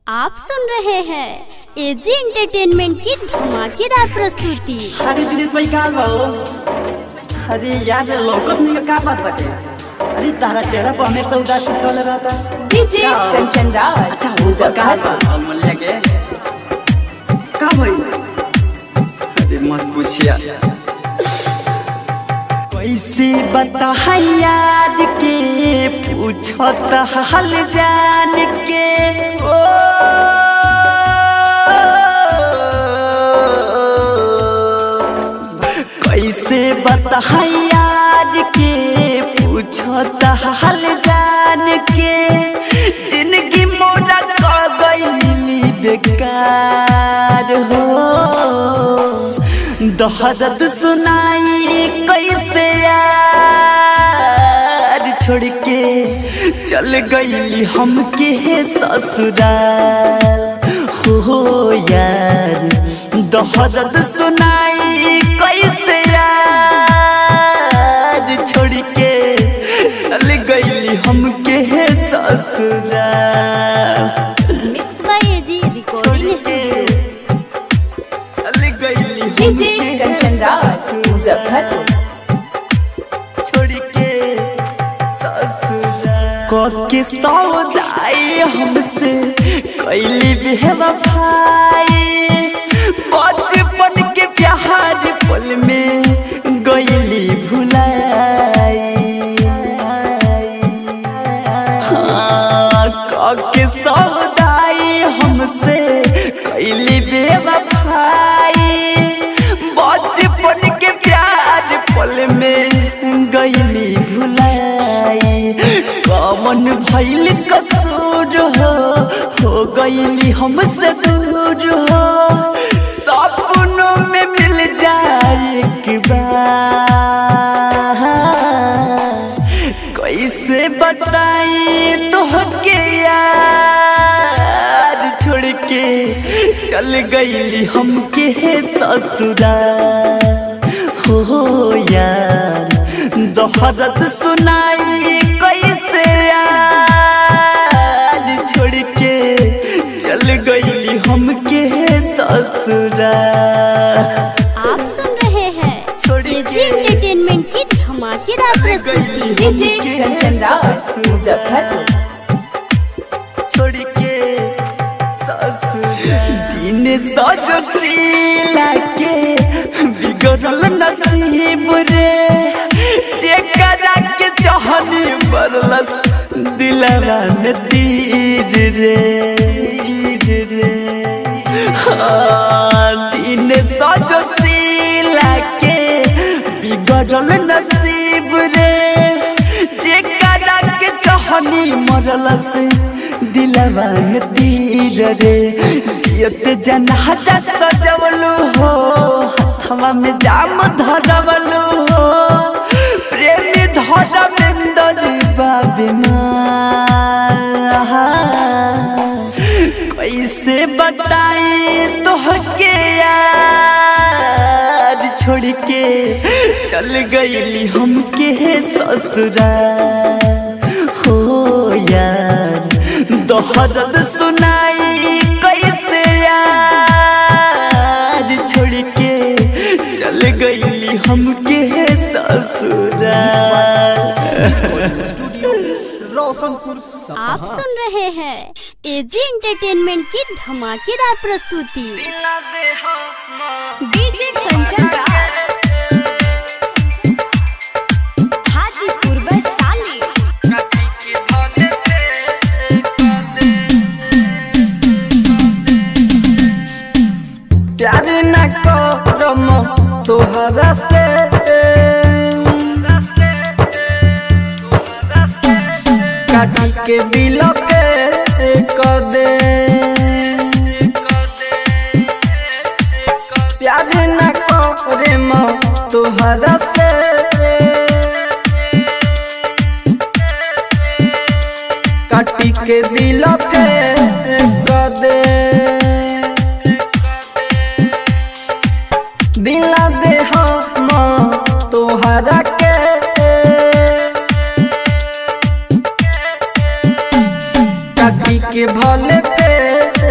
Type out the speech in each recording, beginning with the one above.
आप सुन रहे हैं एजी एंटरटेनमेंट की धमाकेदार प्रस्तुति अरे दिनेश भाई कहाँ बा हो अरे यार लौकत नहीं का बात बाटे अरे तारा चेहरा पर हमेशा उदासी छल रहता डीजे कंचन राज अच्छा वो कहाँ बा अमूल्य के का भाई अरे मत पूछिया कैसे बता याद के पूछत हाल जान के ओ कैसे बता याद के पूछत हाल जान के जिंदगी मोरा क गई बेकार हो दहदत सुनाई कैसे यार छोड़ के चल गई हमके ससुराल हो यार दहदत सुनाई कैसे यार छोड़ के चल गई हमके ससुराल mix by AG recording studio चल गई डीजे कंचन राज मुजफ्फरपुर छोड़ के ससुराल के सौदाई हमसे कैली बेवफाई बचपन के प्यार पल में गईली भुलाई हाँ, के सौदाई हमसे कैली बेवफाई बचपन के प्यार पल में गईली भुलाई कमन भैल कसूर हो हो गईली हमसे दूर हो सपनों में मिल जाए एक बार कैसे बताई तोहके यार छोड़ के चल गईली हमके ससुराल हो यार दोहरत सुनाई कैसे यार छोड़ के चल गईली हमके ससुराल आप सुन रहे हैं छोड़ एजी के एंटरटेनमेंट की धमाकेदार प्रस्तुति डीजे कंचन राज मुजफ्फरपुर छोड़ के दिन सजशीला के बिगड़ल नसीब रे जेकरा के चाहनी बरलस दिलवा में तीर रे तीर रे हाँ, दिन सजशीला के बिगड़ल नसीब रे जेकरा के चाहनी मरलस दिलवा में तीर रे जियत जनाजा सजवलू हो हथवा में जाम धरवलू हो प्रेमी धरमेंद्र बाबिना कैसे बताई तोहके यार छोड़ के चल गईली हमके ससुराल हो यार दोहरद सुनाई कैसे यार छोड़ के चल गईली हमके ससुराल आप सुन रहे हैं एजी एंटरटेनमेंट की धमाकेदार प्रस्तुति डीजे कंचन राज हाजीपुर वैशाली प्यार न करम तोहरा से काटी के दिल पे क दे प्यार न करम तोहरा से काटी के दिल पे क दे दिला दे हम तोहरा के काटी के भले पे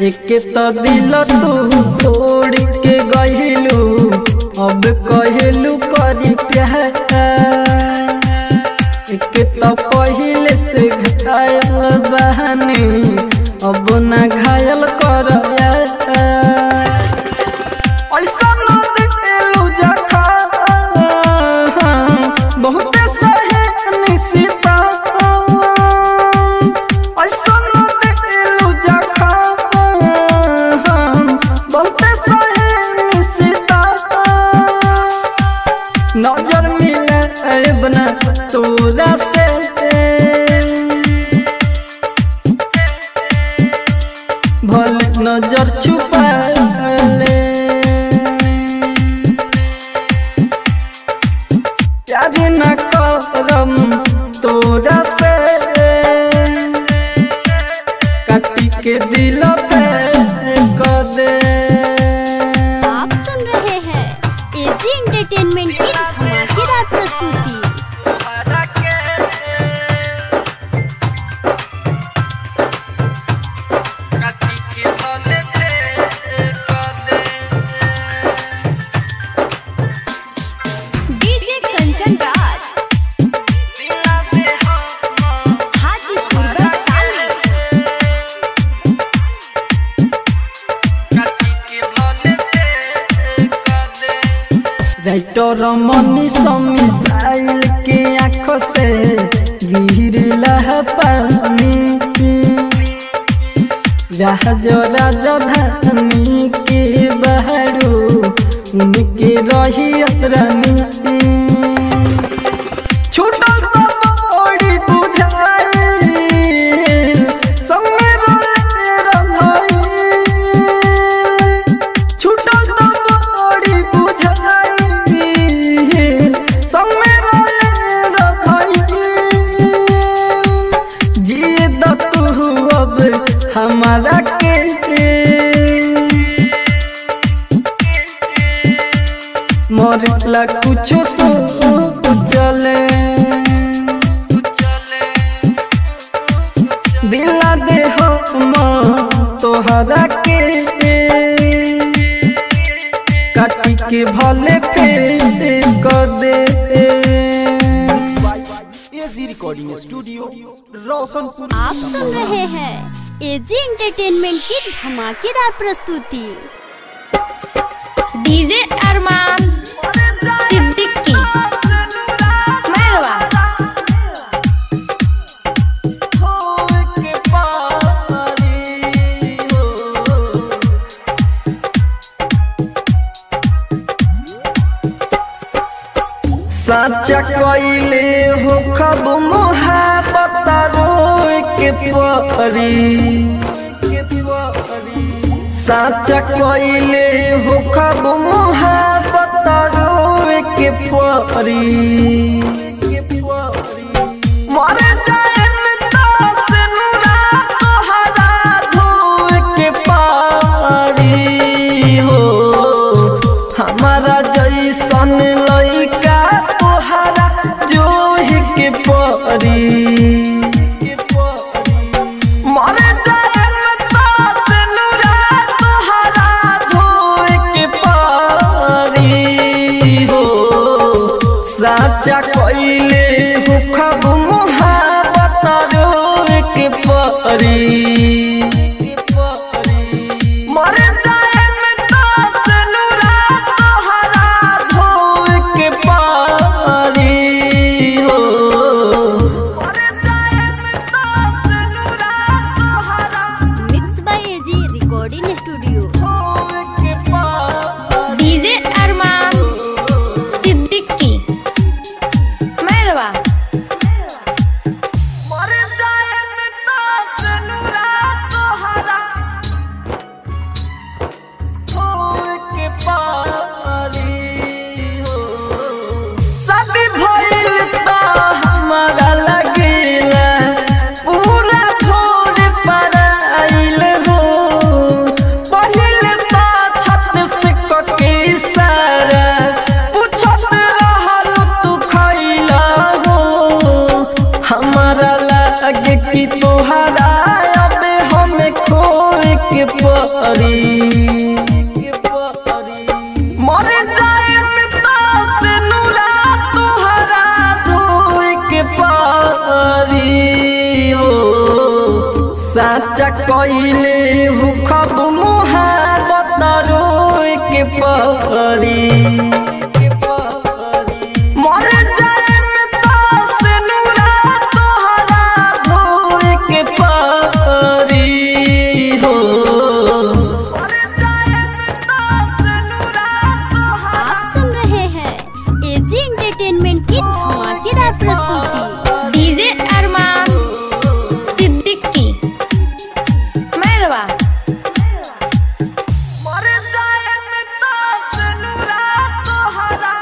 एक तो दिल तू तोड़ के गहिलू अब कहलू करी प्यार एक तो पहले से घायल बहानी अब ना घायल कर बहुत सहे निशिता ऐसा न दिलू जखम बहुत सहे निशिता नजर मिले बना तोरा से भल नजर छुपा ले प्यार न करम तोरा से काटी के दिल पे क दे आप सुन रहे हैं एजी एंटरटेनमेंट की धमाकेदार प्रस्तुति काटी के दिल पे क दे DJ Kanchan Raj Hajipur Vaishali writer Mani missile के आँख से गिरला पानी राज राजधानी के बहरू उनके रही रानी छूटल तो बड़ी बुझाई संगे रोले रंधाई छूटल तो बड़ी बुझाई संगे रोले रंधाई जिए द तू अब हमारा के मरला कुछ सो चले दिला दे हम तोहरा के काटी के भले फेर क दे एजी रिकॉर्डिंग स्टूडियो रोशनपुर आप सुन रहे हैं एजी एंटरटेनमेंट की धमाकेदार प्रस्तुति डीजे अरमान सिद्दीकी मैरवा साचा कइले हो खब मोहब्बत रोए के परी साचा कइले हो खब मोहब्बत रोए के परी मर जाए से नुरा तोहरा धोए के पारी हो हमारा जैसन लइका तोहरा जोहि के परी मर जाए से नुरा तोहरा धोए के पारी हो साचा कइले हो खब मोहब्बत रोए के परी मर जाए से नुरा तोहरा धोए के पारी हो मर जाए से नुरा तोहरा mix by AG recording studio धोए के पारी डीजे अरमान सिद्दीकी मैरवा मर जाए से नुरा तोहरा धोए के पारी हो शादी भइल त हमारा लगेला पूरा भोर पर आइल हो पहिल त छत से कके सारा पूछत रहल तू खइला हो हमारा लागे कि तोहरा अब हमें खोए के परी मर जाए पिता से नूरा तुहरा धोए के पारी हो साचा कइले हुखब मुहाबत रोए के परी मर जाए पिता से नूरा तुहरा धोए के पारी हो मर जाए पिता से नूरा तुहरा आप सुन रहे हैं एजी एंटरटेनमेंट की धमाकेदार प्रस्तुति डीजे अरमान सिद्दीकी मैरवा मर जाए पिता से नूरा तोहरा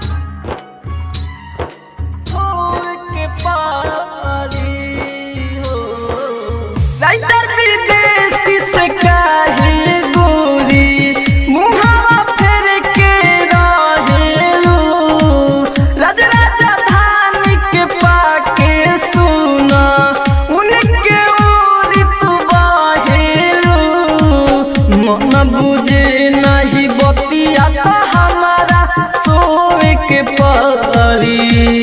होए के पारी हो राइटर विदेशी से काहे गोरी मुहावा फेर के रहेलू राज राजधानी के पाके सुना उनके ओरी तू बाहेलू मन बुझे नहीं बतिया तो हमारा सोए के परी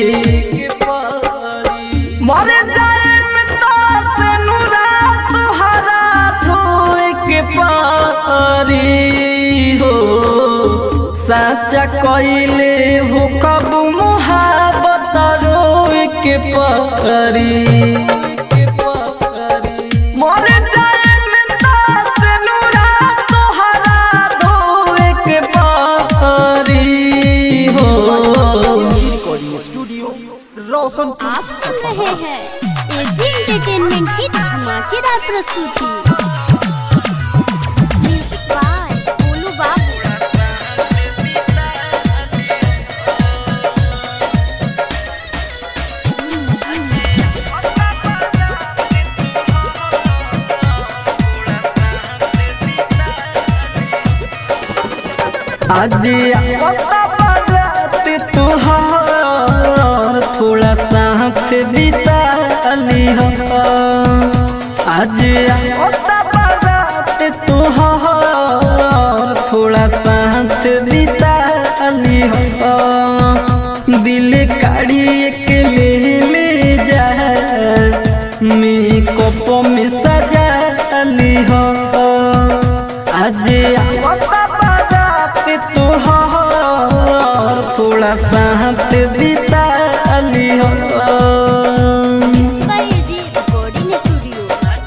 मर जाए पिता से नूरा तुहरा धोए के पारी हो साचा कइले हो कब मुहाबत रोए के परी मर जाए पिता से नूरा तुहरा धोए के पारी हो रिकॉर्डिंग स्टूडियो रोशनपुर आप सुन रहे हैं एजी एंटरटेनमेंट की धमाकेदार प्रस्तुति म्यूजिक बाय गोलू बाबू आज आता बारात तुहार थोड़ा साथ बिता ली हो आज आता बारात तुहार थोड़ा साथ बिता ली हो दिल काढ़ी एक ले ले जा मेकअप में सजा ली हो आज आवता बारात तोहार थोड़ा साथ बिता ली हो by AG recording studio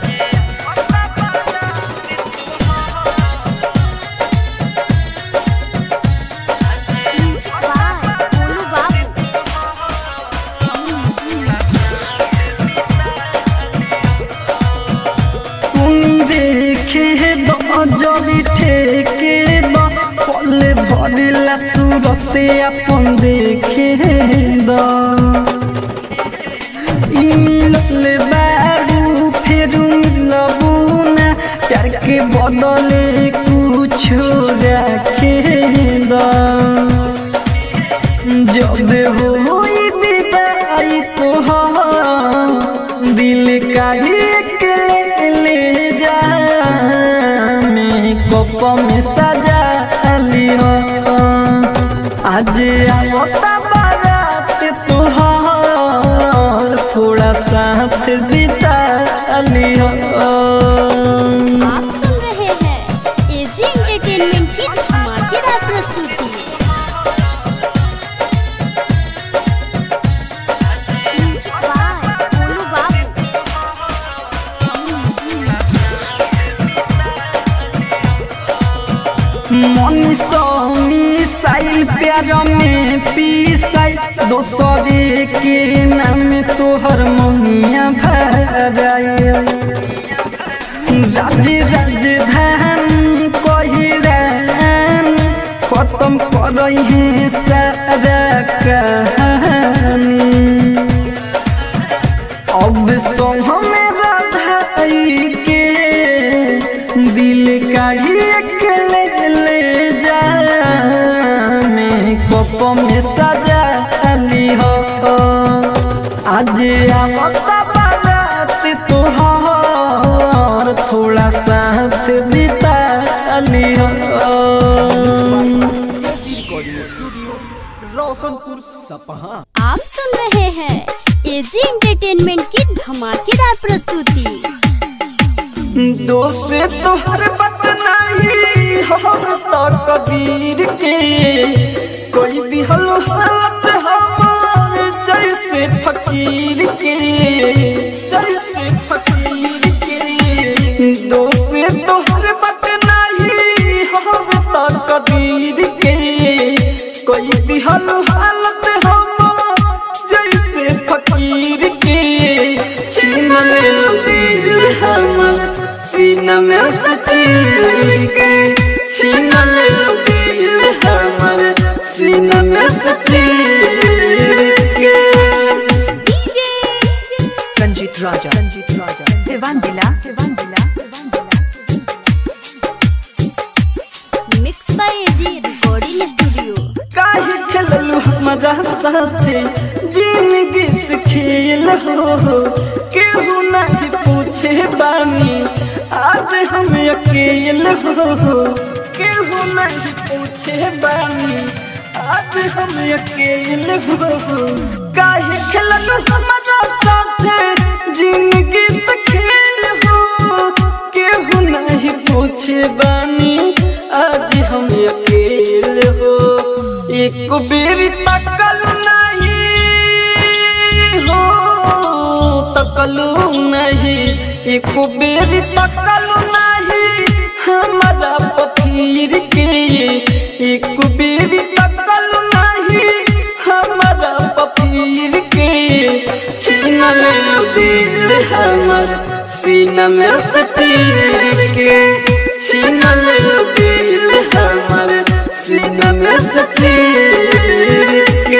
music by Golu Babu तुम देखे दो जरी ठेके दो पल भरिला सूरते अपन देखे दो ई मिलल बारू फेरू मिलबू ना प्यार के बदले कुछ रखे दो जब होई विदाई तोहार दिल का एक ले ले जा मेकअप में सजा लियो आज आवता बारात तोहार थोड़ा साथ बिता लियो आप सुन रहे हैं एजी एंटरटेनमेंट की धमाकेदार प्रस्तुति म्यूजिक बाय गोलू बाबू मनीषो मिसाइल प्यार में पीसाई दोसरे के नाम तोहर मनिया भराए राज राजधानी कहिरान खत्म करई है सारा कहानी अब सो हमें राधाई के दिल काढ़ी के ले ले जा मैं कप में सजा ली हो आज आवता बारात तोहार थोड़ा साथ बिता सपहा आप सुन रहे हैं एजी एंटरटेनमेंट की धमाकेदार प्रस्तुति दोस्त तोहर बट नहीं हम तो कबीर के कोई दिहल हालत हमार जैसे फकीर के जैसे फकीर के दोस्त तोहर बट नहीं हम तो कबीर के कोई दिहल हालत हमार जैसे फकीर के छीन ले लो दिल हमर सीना में सचीर के छीन ले लो दिल हमर सीना में सचीर के रंजीत राजा रंजीत राजा सिवान जिला सिवान जिला mix by AG recording studio काहे खेललू हमारा साथे जिंदगी से खेल हो केहू नहीं पूछे बानी आज हम अकेल हो केहू नहीं पूछे बानी आज हम अकेल हो काहे खेललू हमारा साथे जिंदगी से खेल हो केहू नहीं पूछे बानी आज हम अकेल हो एक बेरी तकल नहीं हो तकलू नहीं एक बेरी तकल नहीं हमारा पफीर के एक बेरी तकल नहीं हमारा पफीर के छीन ले लो दिल हमर सीना में से चीर के छीन ले लो दिल हमर सीना में से चीर के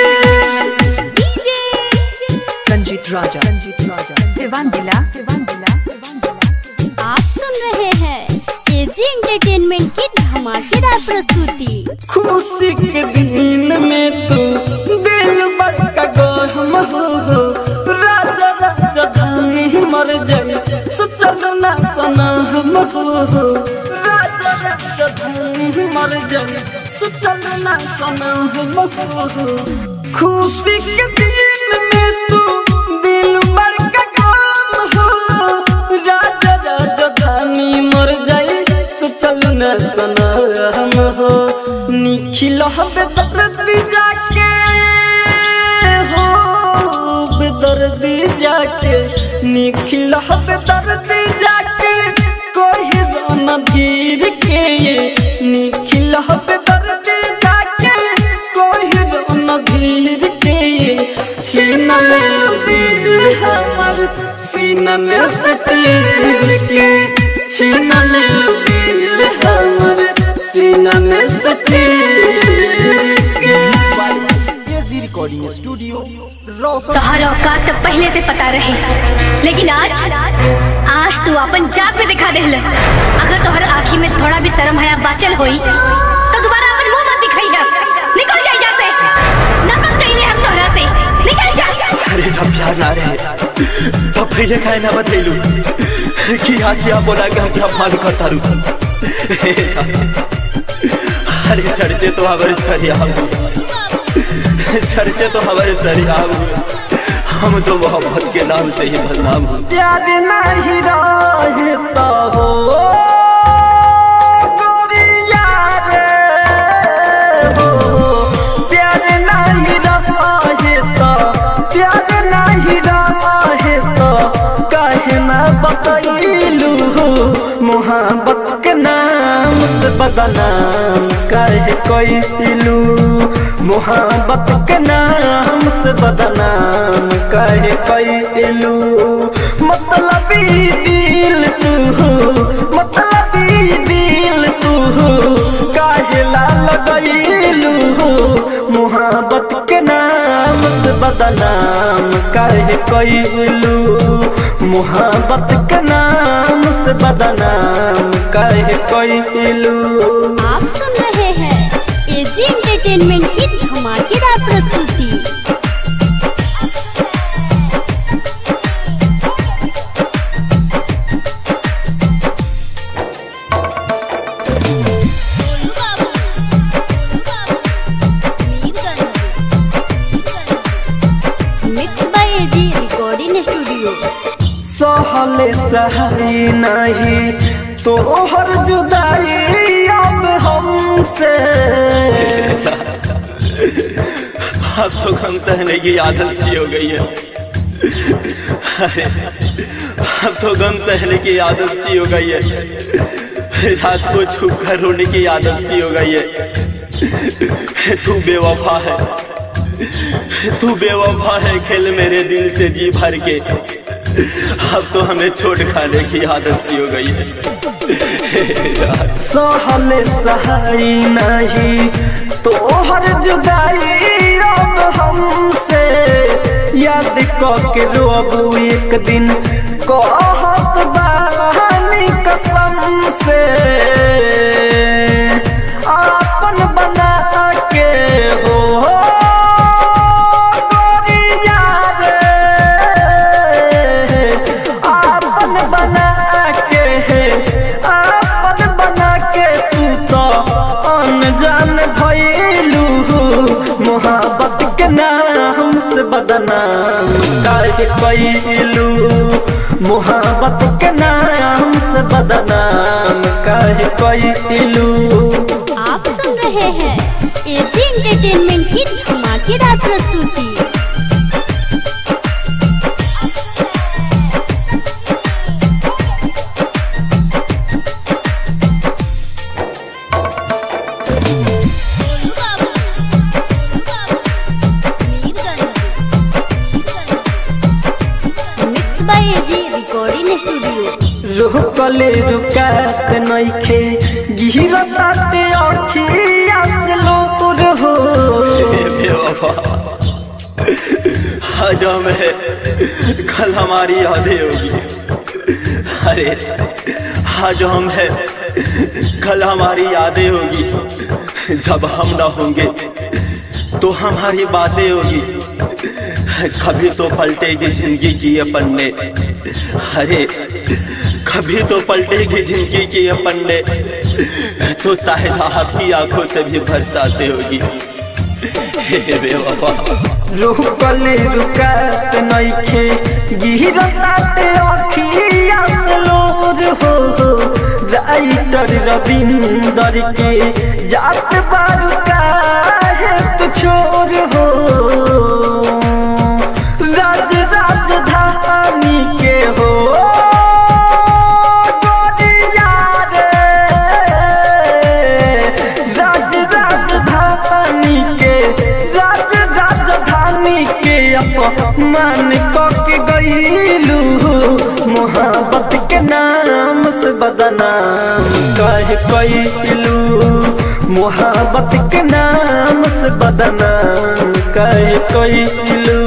रंजीत राजा रंजीत राजा सिवान जिला सिवान जिला आप सुन रहे हैं एजी एंटरटेनमेंट की धमाकेदार प्रस्तुति खुशी के दिन में तू दिल बड़का गहम हो राजा राजा धानी मर जाए सोचल ना सना हम हो राजा राजा धानी मर जाए सोचल ना सना हम हो खुशी के दिन में तू दिल बड़का गम हो राजा राजा धानी मर जाए सोचल न सना हम हो निखिल बेदर्दी जाके हो बेदर्दी जाके निखिल बेदर्दी जाके कोई रोना धीर के निखिल बेदर्दी जाके कोई रोना धीर के छीन ले लो दिल हमर सीना में से चीर के छीन ले लो दिल हमर सीना में से चीर के एजी रिकॉर्डिंग स्टूडियो रोशन तोहर औकात तो पहले से पता रहे लेकिन आज आज तू अपन जात में दिखा देहल अगर तोहर आँखी में थोड़ा भी शर्म हया बाचल होई तो दोबारा अपन मुंह मत दिखाई है निकल जा यहाँ से नफरत कइले हम तोहरा से निकल जा अरे जब प्यार ना रहे तब पहले काहे ना बतैलू कि आज आप बोला कि हम क्या मालूम करता रू अरे चर्चे तो हमारे सरिया चर्चे तो हमारे सरिया हम तो मोहब्बत के नाम से ही बदनाम हूँ प्यार नहीं रहता हो गोरिया रे हो प्यार नहीं रहता प्यार नहीं रहता काहे ना बतैलू मोहब्बत के नाम से बदनाम काहे कैलू मोहब्बत के नाम से बदनाम काहे कैलू मतलब दिल तू मतलब दिल तू काहे ला लगैलू मोहब्बत के नाम से बदनाम काहे कैलू मोहब्बत के नाम से बदनाम काहे कैलू आप सुन रहे हैं एजी एंटरटेनमेंट की धमाकेदार प्रस्तुति सहले सहाई नहीं तोहर जुदाई अब हमसे अब तो गम सहने की आदत सी हो गई है अरे अब तो गम सहने की आदत सी हो गई है रात को छुप कर रोने की आदत सी हो गई है तू बेवफा है तू बेवफा है खेल मेरे दिल से जी भर के अब तो हमें छोड़ खाने की आदत सी हो गई है सहले सहाई नहीं तोहर जुदाई अब हमसे याद के रोबू एक दिन कहत बानी कसम से आपन बना के हो गोरिया रे आपन बना के आपन बना के तू तो अनजान भइलू मोहब्बत के नाम से बदनाम काहे कइलू मोहब्बत के नाम से बदनाम काहे कइलू आप सुन रहे हैं एजी एंटरटेनमेंट की धमाकेदार प्रस्तुति mix by AG recording studio रुकले रुकात नइखे गिरताते अखिया से लोर हो बेवफा आज हमें कल हमारी यादें होगी अरे आज हम है कल हमारी यादें होगी जब हम ना होंगे तो हमारी बातें होगी कभी तो पलटेगी जिंदगी की ये पन्ने अरे कभी तो पलटेगी जिंदगी की ये पन्ने तो शायद आपकी आंखों से भी बरसाते होगी हे बेवफा रुकले रुकात नइखे गिरताते अखिया से लोर हो राइटर रविंदर के जात बारू काहे तू छोर हो राज राजधानी के हो गोरिया रे राज राजधानी के राज राजधानी के अपमान के गईलू मोहब्बत के नाम से बदनाम कह कैलू मोहब्बत के नाम से बदनाम कह कैलू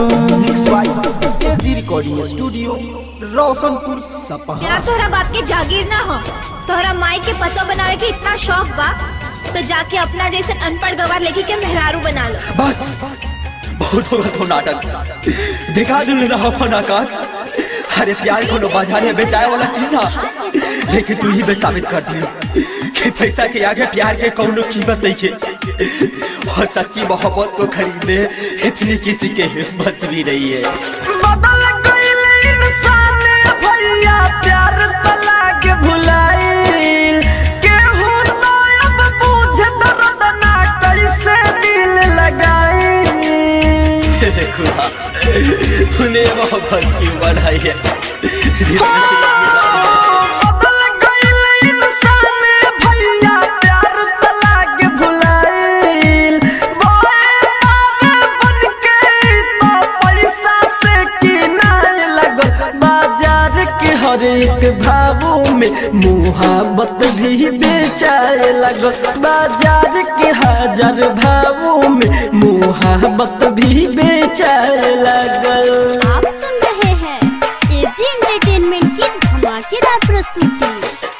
एजी रिकॉर्डिंग स्टूडियो रोशनपुर सपहा यार तोहरा बाप के जागीर ना हो तोहरा माई के पतो बनावे के इतना शौक बा तो जाके अपना जैसे अनपढ़ गवार लेके के मेहरारू बना लो बस बहुत होगा तो नाटक दिखा दिल रहा फनाकार अरे प्यार को लो बाजार में बेचाए वाला चीज है लेकिन तू ही बे साबित कर दी कि पैसा के आगे प्यार के कौनो कीमत नहीं है और सच्ची मोहब्बत को खरीदने इतनी किसी के हिम्मत भी नहीं है बदल गईल इंसान भैया प्यार तला के भुलाइल केहू तो अब बुझ दर्द ना कैसे दिल लगाई हे खुदा तूने मोहब्बत क्यों बढ़ाई है जिसमें बदल गईल इंसान भैया प्यार तला के भुलाइल बोए पार बन के तो पैसा से किनाए लगल बाजार के हर एक भावों में मुहाबत भी बेचाए लगल बाजार के हजार भावों में मुहाबत भी बेचाए लगल आप सुन रहे हैं एजी एंटरटेनमेंट की धमाकेदार प्रस्तुति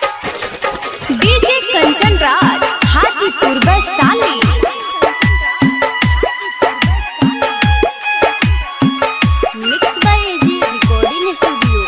DJ Kanchan Raj Hajipur Vaishali mix by AG recording studio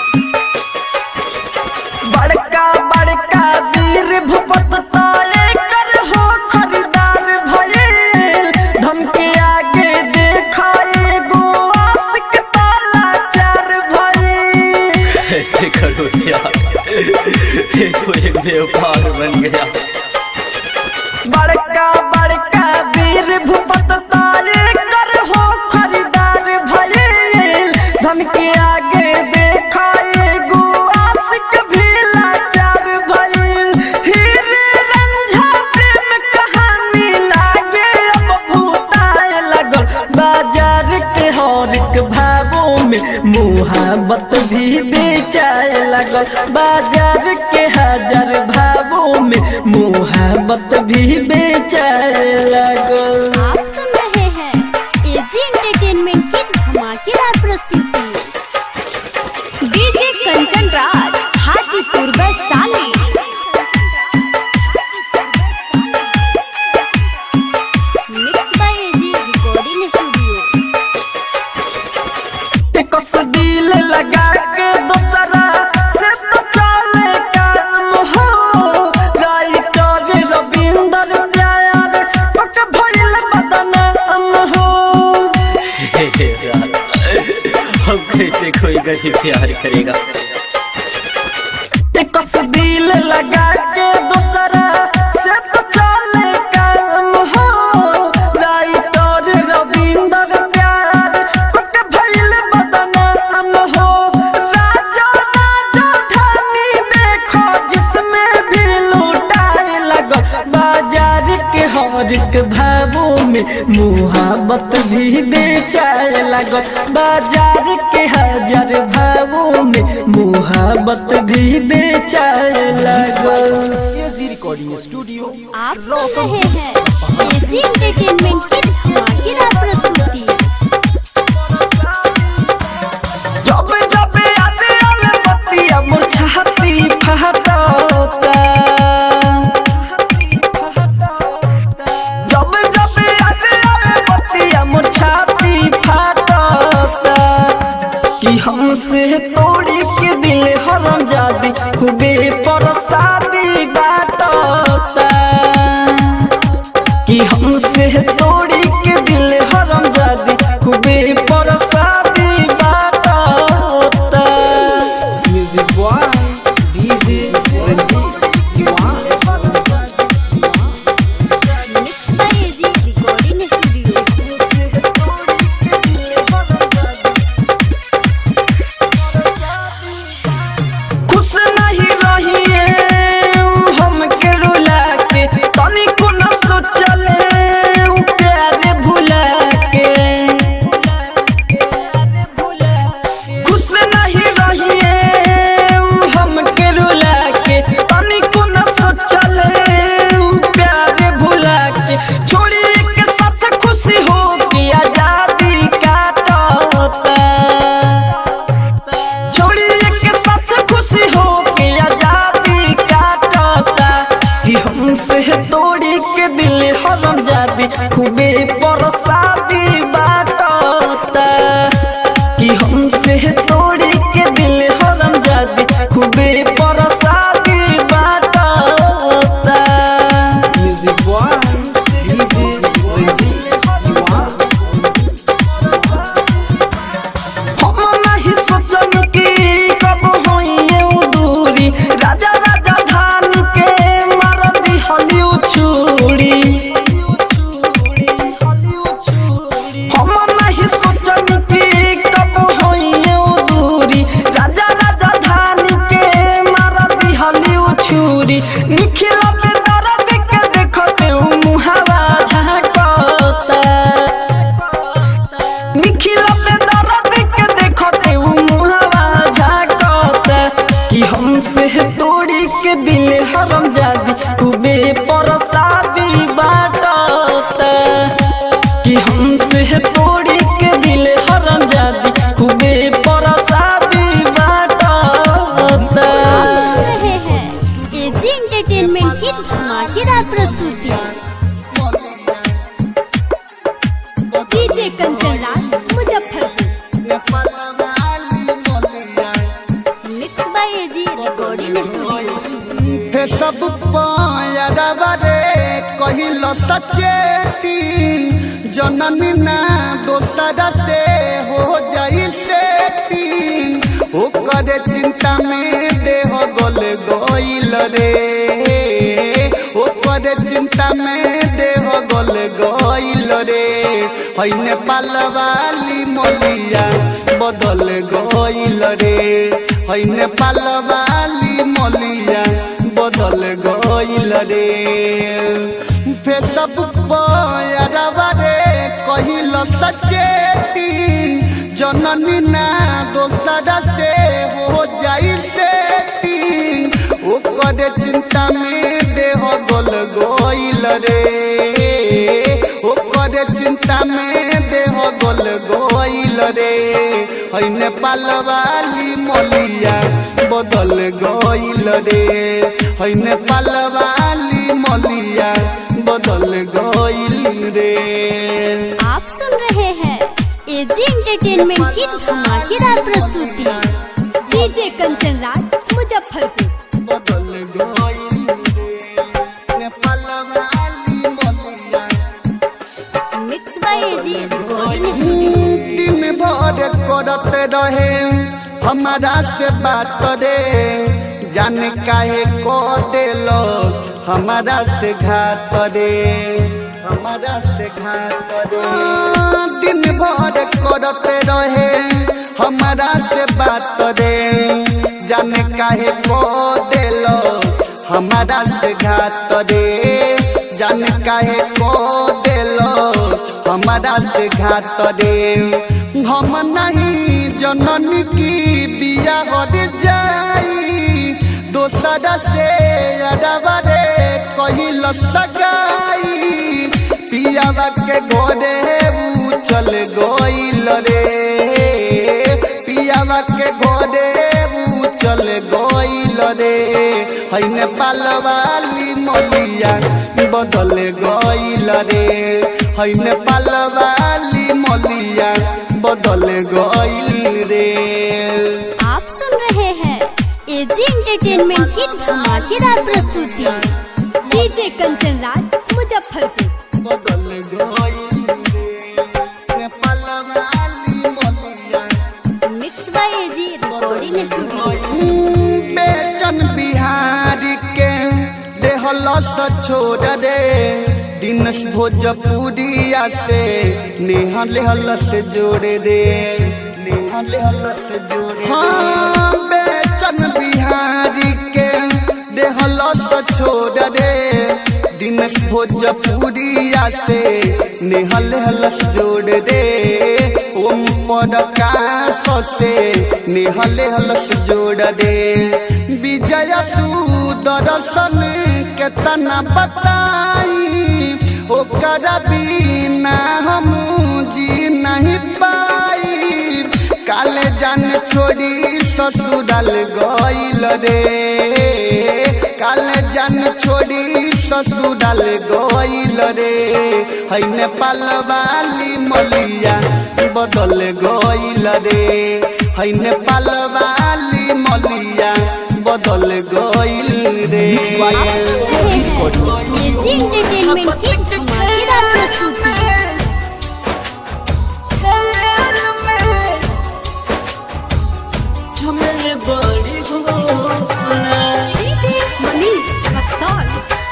बड़का बड़का वीर भूपत ताले कर हो खरीदार भइल धन के आगे देखा एगो आशिक ताला चार भइल कैसे करो क्या ये तो एक व्यापार बन गया बड़का बड़का वीर भूपत ताले कर हो खरीदार भइल धन के आगे देखा एगो आशिक भी लाचार भइल हीरे रंझा प्रेम कहानी लागे अब भूताए लगल बाजार के हर एक भावों में मुहाबत भी बेचाए लगल बाजार के हजार भावों में मुहाबत भी बेचाए लगल आप सुन रहे हैं एजी एंटरटेनमेंट की धमाकेदार प्रस्तुति DJ Kanchan Raj Hajipur Vaishali mix by AG recording studio कस दिल लगा के दोसरा से तो चले काम हो राइटर रविंदर प्यार पक भइल बदनाम हो हे यार, हम कैसे कोई गरीब प्यार करेगा कस दिल लगा के दोसरा से तो चले काम हो राइटर रविंदर प्यार पक भइल बदनाम हो राजा राजा धानी देखो जिसमें भी लूटाए लगो बाजार के हर एक भावों में मुहाबत भी बेचाए लगो बाजार के हजार भावों में मुहाबत भी बेचाए लगो एजी रिकॉर्डिंग स्टूडियो आप सुन रहे हैं एजी एंटरटेनमेंट की धमाकेदार प्रस्तुति जब जब याद आवे बतिया मोर छाती फहटता जब जब याद आवे बतिया मोर छाती फहटता कि हमसे तोड़ी के दिल हरम जादी खूबे परसादी बाटता कि हमसे तोड़ी के दिल हरम जादी खूबे परसादी बाटता music by DJ Ranjeet Siwan mix by AG recording studio खुश नहीं रहिए उ हमके रुला के तनिको न सोचले उ प्यार भुला के खुश नहीं रहिए उ हमके रुला के तनिको न सोचले उ प्यार भुला के छोड़ी के साथ खुशी हो के आजादी काटता छोड़िए के साथ खुशी हो के आजादी काटता कि हमसे तोड़ी के दिल हरम जादी खूबे परसादी बाटता कि हमसे तोड़ी के दिल हरम जादी खूबे परसादी बाटता music by DJ Ranjeet Siwan हम नहीं सोचनी कि कब होइए उ दूरी राजा राजा धान के मार दी हलिउ छुरी हम नहीं सोचनी कि कब होइए उ दूरी राजा राजा धान के मार दी हलिउ छुरी निखिल पे दर्द के देखते उ मुहावा झांकता निखिल पे दर्द के देखते उ मुहावा झांकता कि हमसे तोड़ी के दिल हरम जादी खूबे परसादी बाटता कि हमसे तोड़ी के दिल हरम जादी खूबे परसादी बाटता आप सुन रहे हैं एजी एंटरटेनमेंट की धमाकेदार प्रस्तुति DJ Kanchan Raj Muzaffarpur mix by AG recording studio हे सब पायरवा रे कहिल सचेती जननी ना दोसरा से हो जाई सेटिंग ओकर चिंता में देह गल गइल रे ओकर चिंता में देह गल गइल रे है नेपाल वाली मलिया बदल गइल रे है नेपाल वाली मलिया बदल गइल रे फेसबुक पर रे कहिल सचेटिंग जननी ना दोसरा से हो जाई सेटिंग ओकर चिंता में देह गल गइल रे ओकर चिंता में देह गल गइल रे है नेपाल वाली मलिया बदल गइल रे है नेपाल वाली मलिया बदल गइल रे आप सुन रहे हैं एजी एंटरटेनमेंट की धमाकेदार प्रस्तुति डीजे कंचन राज मुजफ्फरपुर बदल गइल रे नेपाल वाली मलिया mix by AG recording studio दिन भर करत रहे हमारा से बात रे जाने काहे को देलो हमारा से घात रे हमारा से घात रे दिन भर करत रहे हमारा से बात रे जाने काहे को देलो हमारा से घात रे जाने काहे को देलो हमारा से घात रे हम नहीं जननी की बिया हर जाई दोसरा से अरबा रे कहिल सगाई पियावा के घोड़े ऊ चल गइल रे पियावा के घोड़े ऊ चल गइल रे है नेपाल वाली मलिया बदल गइल रे है नेपाल वाली मलिया बदल गइल रे आप सुन रहे हैं एजी एंटरटेनमेंट की धमाकेदार प्रस्तुति डीजे कंचन राज मुजफ्फरपुर बदल गइल रे नेपाल वाली मलिया mix by AG recording studio Bechan Bihari के देहलस छोड़ रे दिनस भोजपुरिया से नेहा लेहलस जोड़े रे नेहा लेहलस जोड़े हाँ बेचन बिहारी के देहलस छोड़ रे दिनस भोजपुरिया से नेहा लेहलस जोड़ रे ओम पदकाश से नेहा लेहलस जोड़ रे विजय सुदर्शन केतना बताई ओकर बिना हम जी नहीं पाई काले जान छोड़ी ससुराल गइल रे काले जान छोड़ी ससुराल गइल रे है नेपाल वाली मलिया बदल गइल रे है नेपाल वाली मलिया बदल गइल रे एजी एंटरटेनमेंट की धमाकेदार प्रस्तुति डीजे मनीष रक्सौल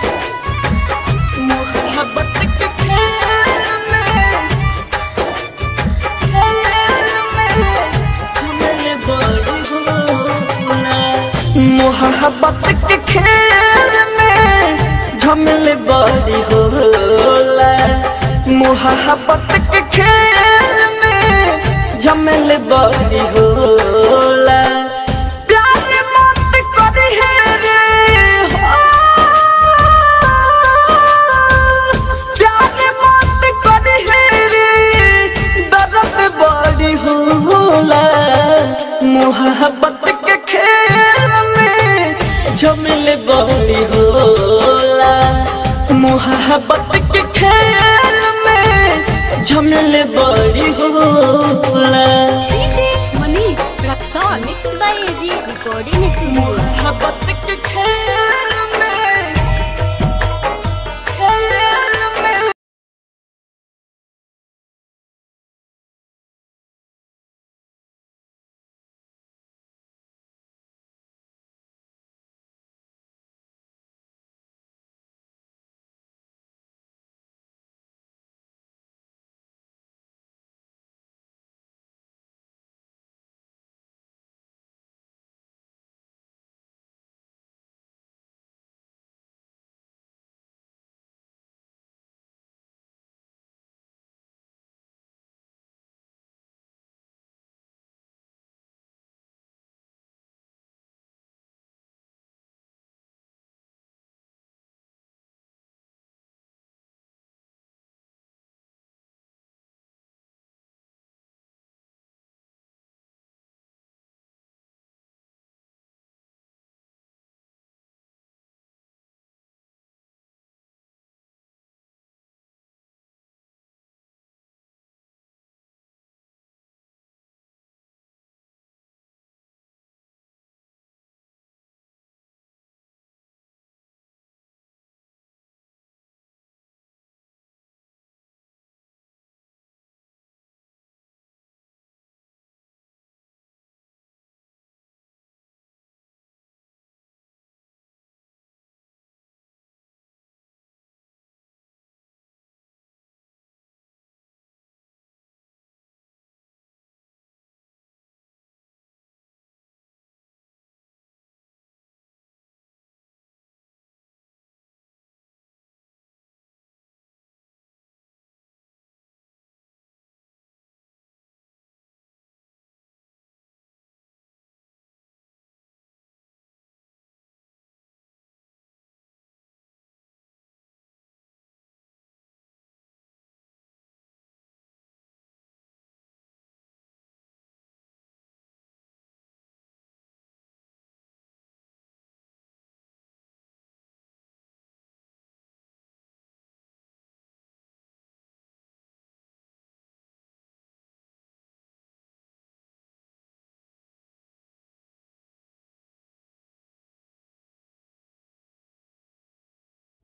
मोहब्बत के खेल में झमेल बड़ी होला मोहब्बत के खेल में झमेल बड़ी होला प्यार मत करी है रे हो प्यार मत करी है रे दर्द बड़ी होला मोहब्बत के खेल में झमेल बड़ी होला मोहब्बत के खेल में झमेल बड़ी होला DJ Manish Raxaul mix by AG recording studio मोहब्बत के खेल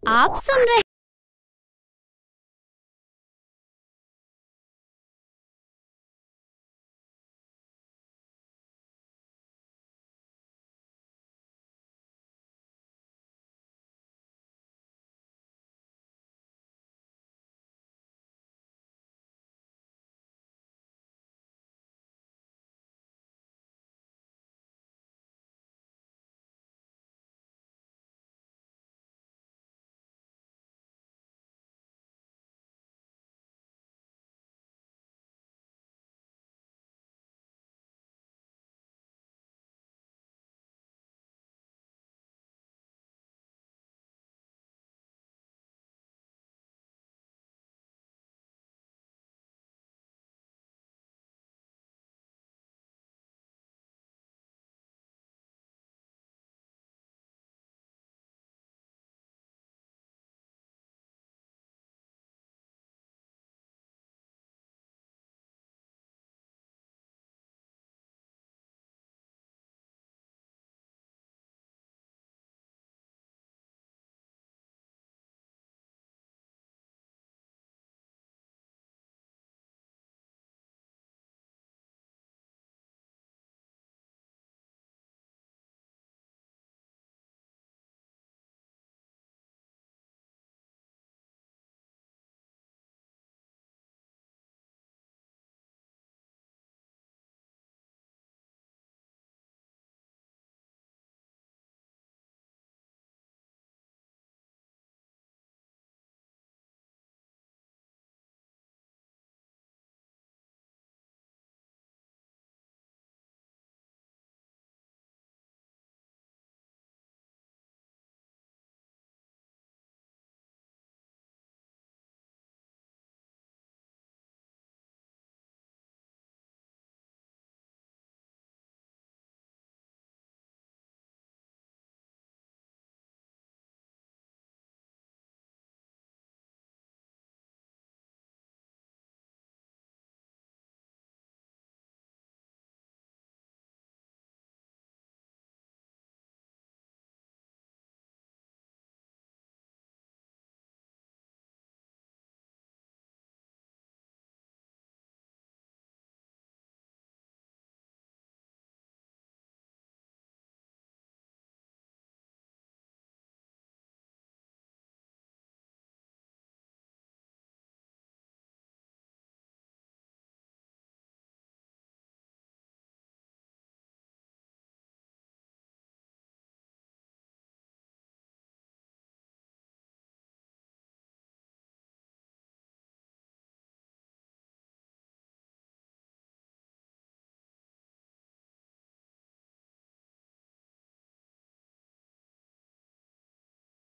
आप सुन रहे